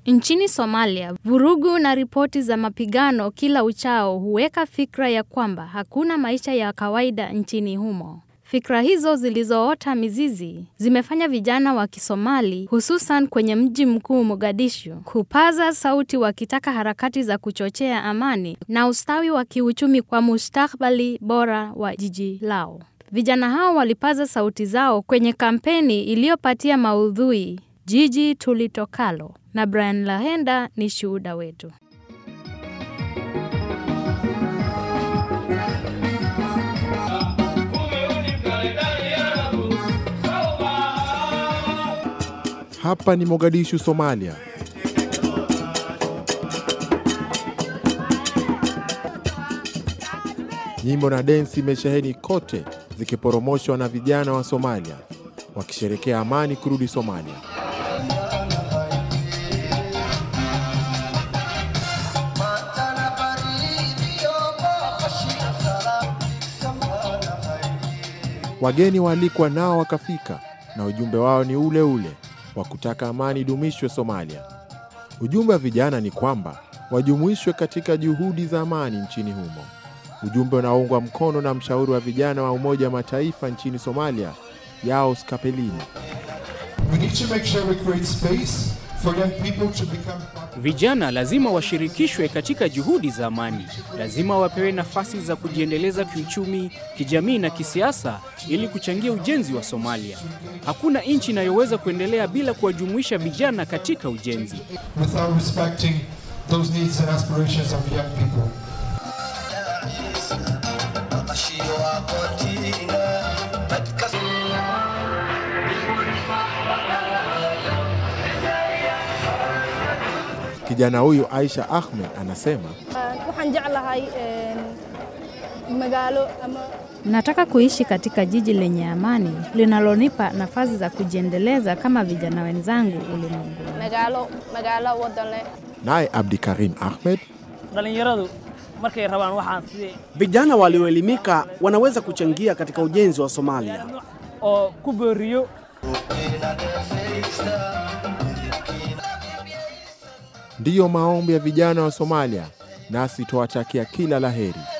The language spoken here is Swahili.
Nchini Somalia, vurugu na ripoti za mapigano kila uchao huweka fikra ya kwamba hakuna maisha ya kawaida nchini humo. Fikra hizo zilizoota mizizi zimefanya vijana wa Kisomali hususan kwenye mji mkuu Mogadishu kupaza sauti wakitaka harakati za kuchochea amani na ustawi wa kiuchumi kwa mustakabali bora wa jiji lao. Vijana hao walipaza sauti zao kwenye kampeni iliyopatia maudhui Jiji Tulitokalo, na Brian Lahenda ni shuhuda wetu. Hapa ni Mogadishu, Somalia. Nyimbo na densi imesheheni kote, zikiporomoshwa na vijana wa Somalia wakisherekea amani kurudi Somalia. Wageni waalikwa nao wakafika, na ujumbe wao ni ule ule wa kutaka amani idumishwe Somalia. Ujumbe wa vijana ni kwamba wajumuishwe katika juhudi za amani nchini humo, ujumbe unaoungwa mkono na mshauri wa vijana wa Umoja wa Mataifa nchini Somalia, Yaos Kapelini. We need to make sure we create space for young people to become part Vijana lazima washirikishwe katika juhudi za amani. Lazima wapewe nafasi za kujiendeleza kiuchumi, kijamii na kisiasa ili kuchangia ujenzi wa Somalia. Hakuna nchi inayoweza kuendelea bila kuwajumuisha vijana katika ujenzi. without respecting those needs and aspirations of young people. Kijana huyu Aisha Ahmed anasema waxaan jeclahay magaalo ama Nataka kuishi katika jiji lenye amani linalonipa nafasi za kujiendeleza kama vijana wenzangu ulimwenguni. magaalo magaalo wadan leh naye Abdikarim Ahmed dhallinyaradu markay rabaan waxaan sidii Vijana walioelimika wanaweza kuchangia katika ujenzi wa Somalia. oo ku booriyo ndiyo maombi ya vijana wa Somalia, nasi twawatakia kila laheri.